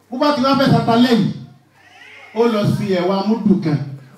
bó bá ti wá fẹ́ sata lẹ́yìn ó lọ sí ẹ̀wà múdù kan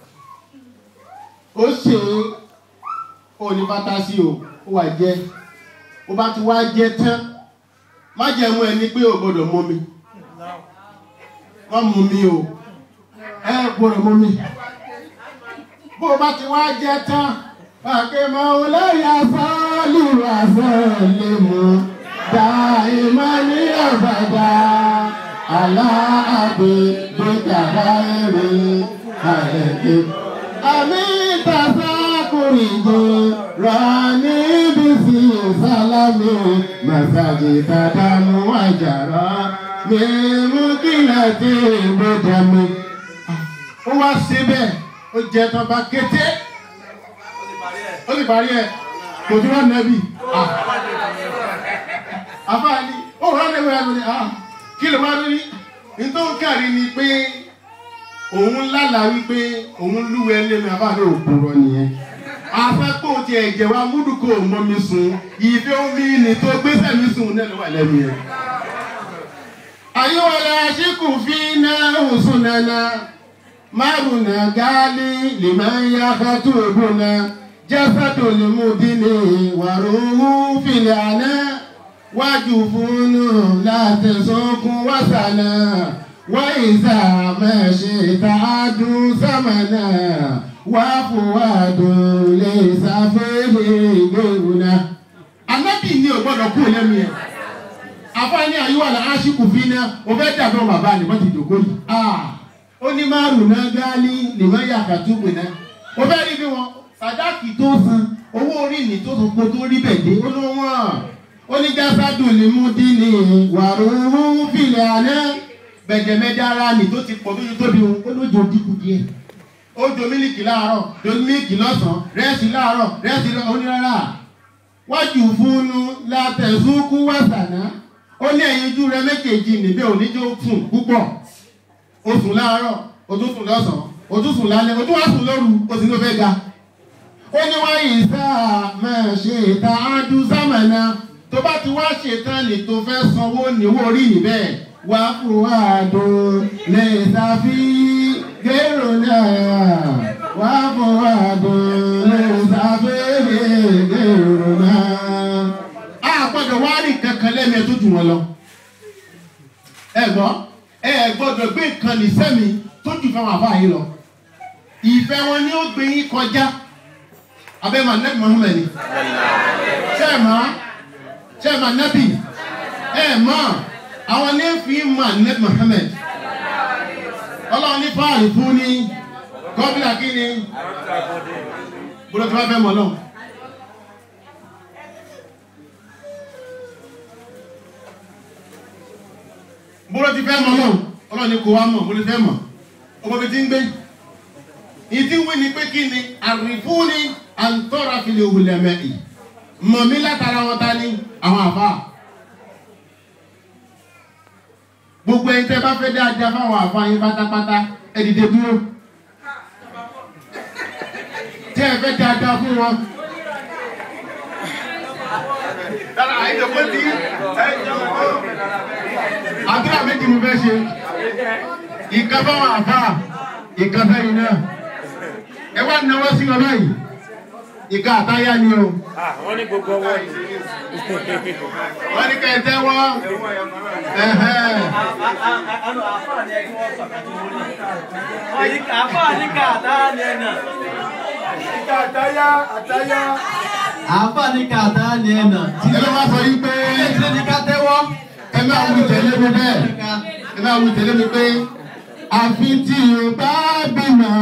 ó ṣe ó ní fantasi o ó wà jẹ ó bá ti wá jẹ tán má jẹ mú ẹni pé o gbọ́dọ̀ mú mi má mú mi o ẹ gbọ́dọ̀ mú mi bó o bá ti wá jẹ tán fàkèmọ olóyè sọọlù àṣọlẹ mú dá ìmọ̀ ní ọ̀bàdà aláàbẹ̀ gbẹ̀dàrà ẹ̀rẹ̀ àẹ̀kẹ́. àmì ìtàsákùnrin jẹ́ rani bisi salami masaji tadamu ajara mímú kílẹ̀ tí gbẹdẹ̀mí. ó wá síbẹ̀ ó jẹ́ tán bá kété ó sì parí ẹ̀ kò tí wọ́n nẹ́bí. àfáàní ó wọ́n nẹ́bí rẹ̀ lórí kí ló wá rí nítorí kárí ni pé òun lálàá wípé òun lúwẹ̀ lẹ́nu àfáàní òpùrọ̀ nìyẹn afẹ́pọ̀ ti ẹ̀jẹ̀ wa múdùkọ mọ́ mi sùn ìfẹ́ omi ni tó gbèsè mi sùn nínú wà lẹ́nu yẹn. ayéwọlé aṣíkù fi náà hùsùn nana márùnà gáálí lèmọ́yà kátó ògùnà jẹ́sàtò lèmúdínì wàrúwú fìlẹ̀ àná wájú fúnnù láti sọkún wàsànà wáyìísà mẹ́ṣẹ̀ tààdùn sàmànà wàfúwàdùn lè ṣàfẹ́lẹ̀ ìgbéwùnà. Anábì ni ò gbọ́dọ̀ kú lẹ́nu yẹn. Afáàní àyíwá la aṣíkù fi ná o fẹ́ dàbí ọmọ bàbá ni wọ́n ti dòkó yìí. Ó ní márùn náà gáálí lè má yà kàtúgbò náà. Mo fẹ́ rí bí wọn sàdáàkì tó san owó orí ní tó san kó tó rí bẹ̀ dé ó ló wọ́n. Ó ní jásádùn lè mú dín ní wàrúurú fìlẹ̀ àná. Bẹ̀jẹ̀mẹ́dára ni tó ti pọ̀ tó ti tóbi ó lójó dínkù díẹ̀ ó jo mílìkì láàárọ̀ jo mílìkì lọ́sàn-án rẹ́ẹ̀sì láàárọ̀ rẹ́ẹ̀sì onírárá wájú fúnnu látẹ̀sùnkú wàsànà ó ní ẹ̀yin ojú rẹ méjèèjì níbẹ̀ oníjó fún púpọ̀ ó sùn láàárọ̀ ó tún sùn lọ́sàn-án ó tún sùn lálẹ́ ó tún wá sùn lóru ó sì ló fẹ́ ga ó ní wáyé sáà máa ṣe ìta ájú sámànà tó bá ti wá ṣetán ní tó fẹ́ sanwó níwó orí níbẹ̀ wá fún wàdùn lè ṣàfihàn gẹ́rù náà wá fún àdùn lè sáfẹ́rẹ́ gẹ́rù náà. a gbọ́dọ̀ wá rí kankan lẹ́nu ẹ̀ tó jù wọn lọ. ẹ gbọ́ ẹ gbọ́dọ̀ gbé nǹkan ní sẹ́mi tó jù fáwọn àbá yìí lọ. ìfẹ́ wọn ni ó gbé yín kọjá abẹ́ màá nẹ́bí Muhammad ni. ṣé ẹ máa ṣé ẹ máa nẹ́bí ẹ máa àwọn ní fi máa nẹ́bí Muhammad ọlọ́run ní fáàlì fún ní gọ́bílà kí ni gbọ́dọ̀ tí wọ́n fẹ́ mọ̀ náà. gbọ́dọ̀ tí fẹ́ mọ̀ náà ọlọ́run ní kò wá mọ̀ gbọ́dọ̀ fẹ́ mọ̀ ọmọ mi ti ń gbé. ìdí wí ni pé kí ni àrífún ni àǹtọ́ra fi lè wulẹ̀ mẹ́ì mọ̀ mí látara wọn ta ni àwọn àbá. gbogbo ẹni tẹ́ bá fẹ́ dáadáa fáwọn àfáàyín pátápátá ẹ dìde dúró tẹ́ ẹ fẹ́ dáadáa fún wọn. àdúrà méjì mo fẹ́ ṣe ìkan fáwọn àfáà ìkan fẹ́yìn náà ẹ wá náwó sí wọn báyìí ìka àtáyá ni o. wọ́n ní gbogbo ọwọ́ yìí. wọ́n ní kẹ́ ẹ tẹ́wọ́. àtàyà àtàyà. àáfà ní kàtà ni ẹnà. ẹ ló máa sọ yí pé ilé ní ká tẹ́wọ́. ẹ máa wù tẹ̀lé mi bẹ́ẹ̀ ẹ máa wù tẹ̀lé mi pé àfi tí o bá bímọ.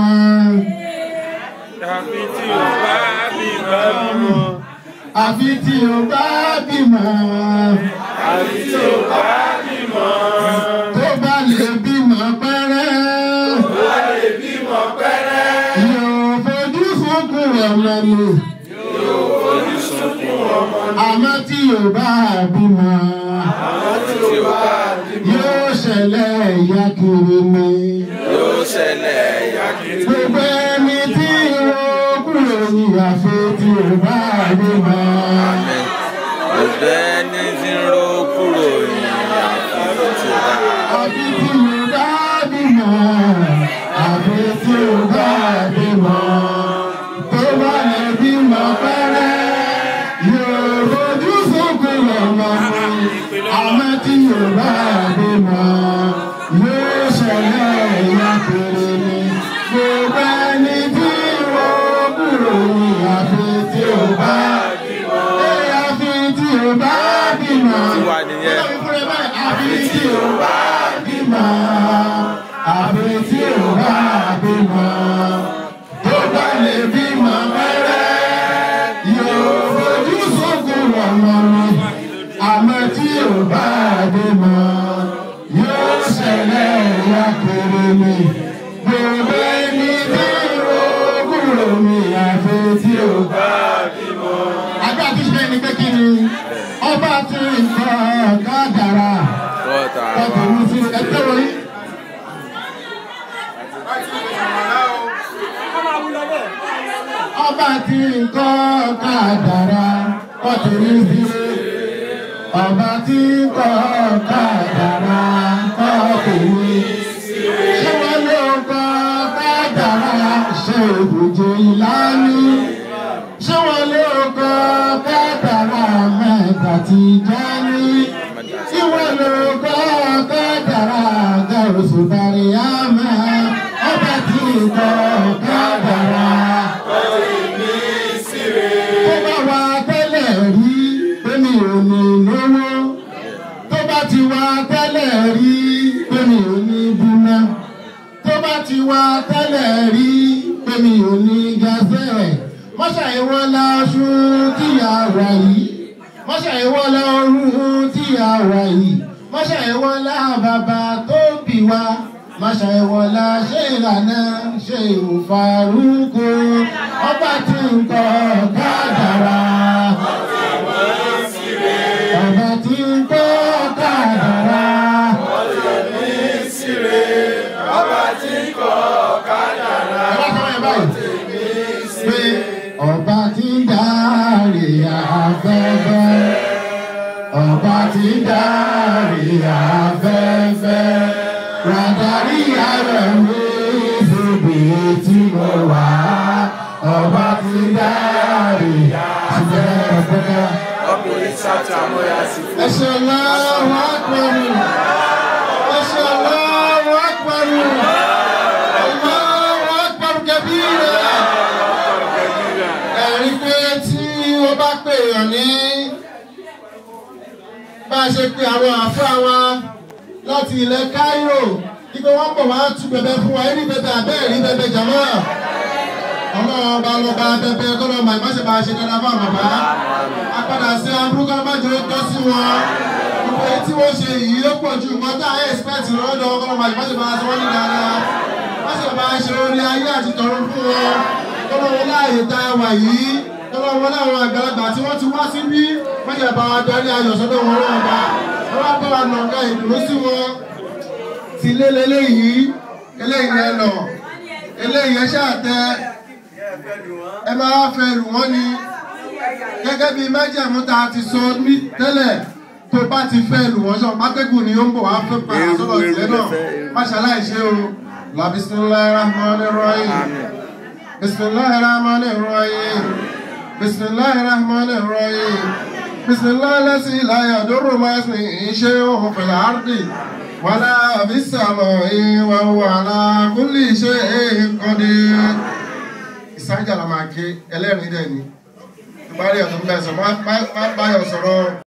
àfi tí o bá bímọ. àfi tí o bá bímọ. àfi tí o bá bímọ. tó bá lè bímọ pẹ́rẹ́. tó bá lè bímọ pẹ́rẹ́. yóò fojú sunkún ọmọ mi. yóò fojú sunkún ọmọ mi. àmọ́ tí o bá bímọ. àmọ́ tí o bá bímọ. yóò ṣẹlẹ̀ ìyá kiri mi. yóò ṣẹlẹ̀ ìyá kiri. gbogbo ẹni tí o kúrò ní àfi tí o bá bímọ. Gbogbo ẹni tí ń ro kúrò ní àfi tí ó bá. àfi tí o àbí tí ò bá bímọ tó bá lè bímọ mẹ́rẹ́ yóò fojú sunkún ọmọ mi àmọ́ tí ò bá bímọ yóò ṣẹlẹ̀ wá kéré mi gbogbo ẹni tí rògùrò mi àfi tí ò bá bímọ. àgbà tí ṣe ni pé kí ni ọba tí nǹkan kádàrá Kọ́ta. ọkọ̀ mi sí ẹgbẹ́ wọ̀nyí. ọba tí nǹkan kádàrá ọkọ̀ mi sí ọba tí nǹkan kádàrá ọkọ̀ mi sí. ṣé wọ́n ló kọ́ kádàrá ṣe òbòjò ìlànà ṣé wọ́n ló kọ́ kádàrá mẹ́ta ti jẹ́ ní ìwọ ló kọ́ kádàrá gàrúsù darí àmà ọba tí kọ́ kádàrá. tó bá wà tẹ́lẹ̀ rí pé mi ò ní lówó tó bá ti wà tẹ́lẹ̀ rí pé mi ò ní bímọ tó bá ti wà tẹ́lẹ̀ rí pé mi ò ní gazẹ́ mọ́ṣá ìwọ́n láṣú tíyà wà yìí mọ́ṣá ìwọ́n lọ́rùn tíyà wà yìí mọ́ṣá ìwọ́n lá bàbá tó bì wá mọ́ṣá ìwọ́n lá ṣé ìlànà ṣe ìwòfàrúkọ ọba tí ń kọ́ kádàrá. Ọba tí ń kọ́ kádàrá. Ẹ bá sọ ẹ báyìí pé ọba tí ń dárí afẹ́fẹ́ ọba tí ń dárí afẹ́fẹ́ ràdàrí ara mi síbi tí mo wà ọba tí ń dárí afẹ́fẹ́. Ọkùnrin ṣáàtì àmọ́ya sí fún. ẹ ṣe Allahu Akbar ẹ ṣe Allahu Akbar Allahu Akbar kabira ẹ̀rí pé tí wọ́n bá pè èèyàn ní bá a ṣe pe àwọn àfáà wa láti ilẹ̀ Cairo ipe wọ́n bọ̀ wá tú bẹ̀bẹ̀ fún wa ẹ̀rí bẹ̀bẹ̀ abẹ́ẹ̀ rí bẹ̀bẹ̀ jàmọ́ ọmọ ọba lọba bẹ̀bẹ̀ kọ́nà ọmọ ìmáṣe bá a ṣe dáadáa fún àwọn bàbá apádà sí aburú kọ́nà má jẹ́ ó tọ́ sí wọn gbogbo èyí tí wọ́n ṣe yìí ó pọ̀ ju nǹkan tá a expect lọ́dọ̀ kọ́nà ọmọ ìmáṣe bá a ṣe wọ́n ní dáadáa má ṣe bá a ṣe orí ayé àti tọ̀run fún wọn kọ́nà wọn láàyè tá a wà yìí kọ́nà wọn láwọn àgbàlagbà tí wọ́n ti wá síbí má ṣe bá wa darí ayọ̀ sọ́dọ̀ wọn náà bá wọ́n bá bá wa nàka ìdúró sí wọn ti lé leléyìí eléyìí ẹ lọ eléyìí ẹ ṣáà tẹ ẹ máa fẹ́ lù wọ́n ni gẹ́gẹ́ bí májẹ̀mú tá a ti sọ ní tẹ́lẹ̀ tó bá ti fẹ́ lù wọ́n sọ pákẹ́gùn ni ó ń bọ̀ wá fẹ́ padà sọ́dọ̀ tiẹ̀ náà má ṣàlàyé ṣe o la bisimilahi rahman rahim bisimilahi rahman rahim bisimilahi rahman rahim bisimilahi lẹ́sìn ìlàyà dóró máa ń sìn iṣẹ́ òun fẹ̀lẹ̀ àrdì wàlá àbísàmọ̀ ìwà wàlá kúlì ṣe é kọ́dé ìsájà la máa ké ẹlẹ́rìí dẹ̀ ni ìparí ọ̀tún bẹ́ẹ̀ sọ má báyọ̀ sọ̀rọ̀.